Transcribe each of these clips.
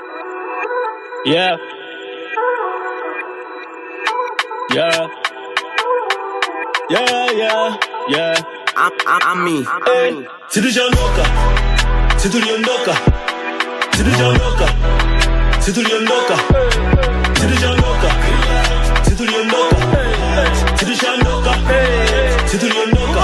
Yeah. Yeah. Yeah, yeah, yeah. I'm, I'm, I'm me. Hey. Si tuliondoka, si tuliondoka, si tuliondoka, si tuliondoka, si tuliondoka, si tuliondoka, si tuliondoka, si tuliondoka.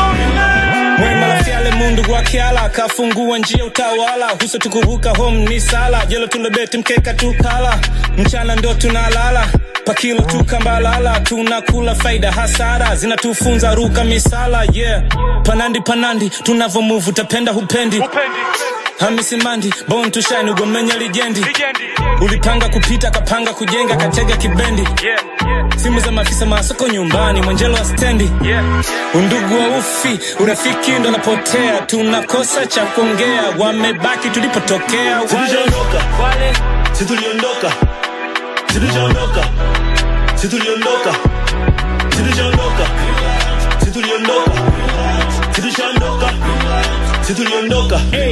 Mwema lafiale mundu wakiala akafungua njia utawala huso tukuvuka home ni sala jelo tulobeti mkeka tukala mchana ndo tunalala pakilo tukambalala tunakula faida hasara zinatufunza ruka misala yeah panandi panandi tunavomuvu tapenda hupendi hamisi mandi bon tushine ugomenya lijendi ulipanga kupita kapanga kujenga katega kibendi simu za maafisa masoko nyumbani mwenjelo wa stendi undugu wa ufi urafiki ndo napotea tunakosa cha kuongea wamebaki tulipotokea Si tuliondoka, si tuliondoka, si tuliondoka, si tuliondoka, si tuliondoka, si tuliondoka, si tuliondoka, si tuliondoka. Hey,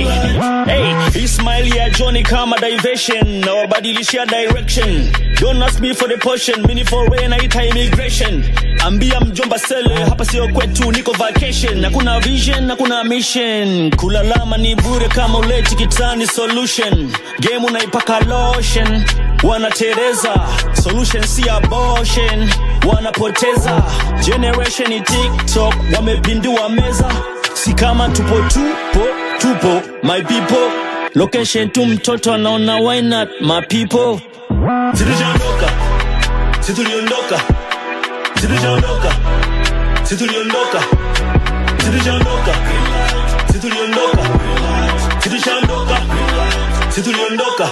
hey, Ismail ya Johnny kama diversion na wabadilishia direction. Don't ask me for the portion, mini for rain naita immigration. Ambia mjomba sele hapa sio kwetu, niko vacation. Hakuna vision, hakuna mission. Kulalama ni bure kama uleti kitani solution. Game unaipaka lotion. Wanatereza, solution si abortion. Wanapoteza, generation ni TikTok, wamepindua meza si kama tupo tupo tupo my people location tu mtoto anaona why not my people Si tuliondoka, si tuliondoka, si tuliondoka, si tuliondoka, si tuliondoka, si tuliondoka, si tuliondoka, si tuliondoka.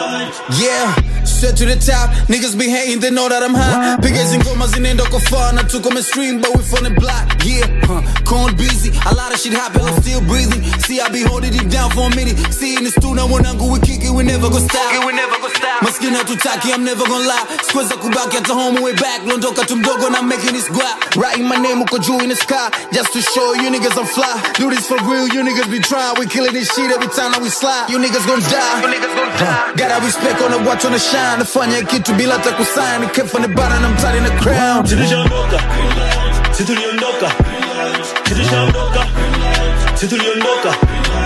Yeah, straight to the top. Niggas be hating, they know that I'm hot. Pickets and gomas in kwa far. Not took on stream, but we from the block. Yeah, huh. Corn busy. A lot of shit happen, I'm still breathing. See, I be holding it down for a minute. See, in the studio, when I go, we kick it, we never go stop. We never go stop. Maskini hatutaki, I'm never gonna lie. Squares za kubaki at home, way back. Londoka tumdogo, na making this guap. Writing my name, uko juu in the sky. Just to show you niggas I'm fly. Do this for real, you niggas be trying. We killing this shit every time that we slide. You niggas gon' die. You niggas gon' die. Gotta respect on the watch on the shine. Nafanya kitu bila hata kusign. Kept from the bottom, I'm tight in the crown. Si tuliondoka, si tuliondoka, si tuliondoka, si tuliondoka,